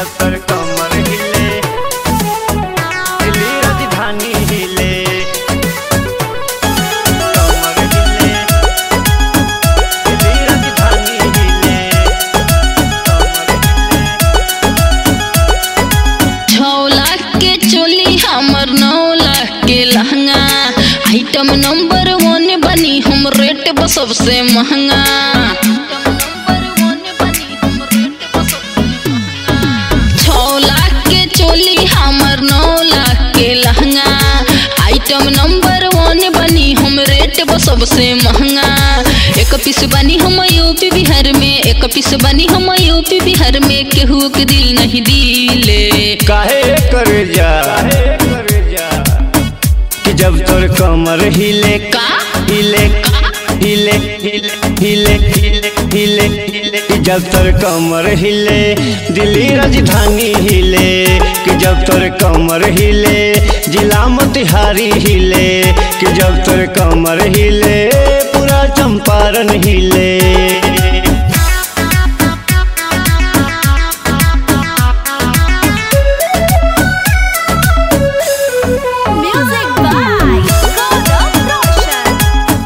जब तर कमर हिले दिल्ली राजधानी हिले कमर हिले दिल्ली राजधानी हिले छौ लाख के चोली हमर नौ लाख के लहंगा आइटम नंबर वन बनी हम रेट बा सबसे महंगा छौ लाख के चोली हमर नौ लाख के लहंगा आइटम नंबर वन बनी हम रेट बा सबसे महंगा एक पीस बनी हम यूपी बिहार में एक पीस बनी हम यूपी बिहार में केहू के दिल नहीं दिले काहे करे जा कि जब तोर कमर हिले का हिले हिले हिले हिले हिले हिले हिले कि जब तोर कमर हिले दिल्ली राजधानी हिले कि जब तोर कमर हिले जिला मोतिहारी हिले कि जब तोर कमर हिले पूरा चंपारण हिले Music by Gaurav Roshan.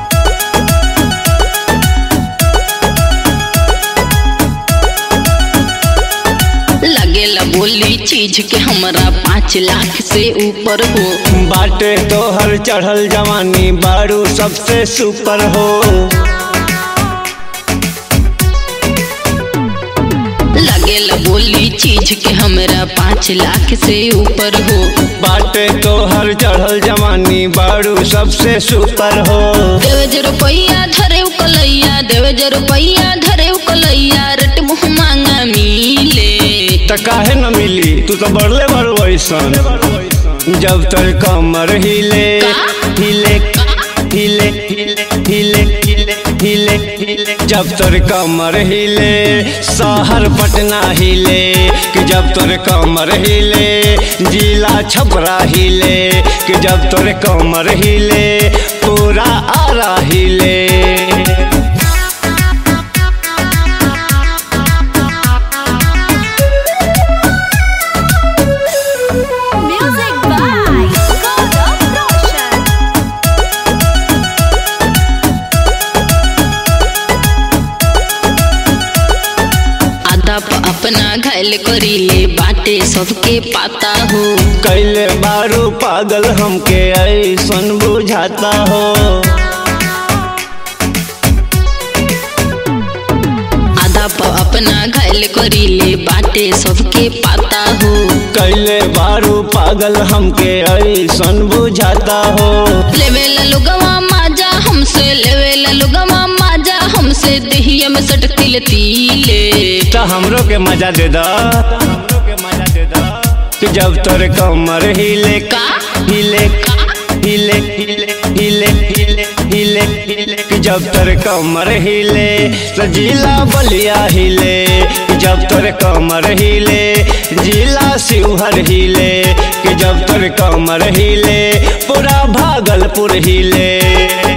लगेला बोली चीज के हमरा पाँच लाख से ऊपर हो बाटे तोहर चढ़ल जवानी बारू सबसे सुपर हो लगेला बोली चीज के हमरा पाँच लाख से ऊपर हो बाटे तोहर चढ़ल जवानी बारू सबसे सुपर हो देवे जे रुपैया धरे उ कलैया देवे जे रुपैया धरे उ कलैया रट मुँह मांगा मिले त काहे न मिली तू तो बढ़ले बड़ वैसन जब तोर कमर हिले हिले हिले हिले हिले हिले हिले हिले जब तोर कमर हिले शहर पटना हिले कि जब तोर कमर हिले जिला छपरा हिले कि जब तोर कमर हिले पूरा आरा हिले Music by Gaurav Roshan. आधा प अपना घायल करीले बाटे सबके पाता हो कैले बारू पागल हमके ऐसन बुझाता हो आधा प अपना घायल करीले बाटे सबके पाता हो कैले बारू पागल हमके ऐसन बुझाता हो लेवेला लोगवा माजा हमसे लेवेला लोगवा माजा हमसे दहिया में सटतिल तीले तो हमरो के मजा दे दा हमरो के मजा दे दा कि जब तोर कमर हिले का हिले हिले हिले हिले हिले हिले हिले कि जब तोर कमर हिले तो जिला बलिया हिले कि जब तोर कमर हिले जिला शिवहर हिले कि जब तोर कमर हिले पूरा भागलपुर हिले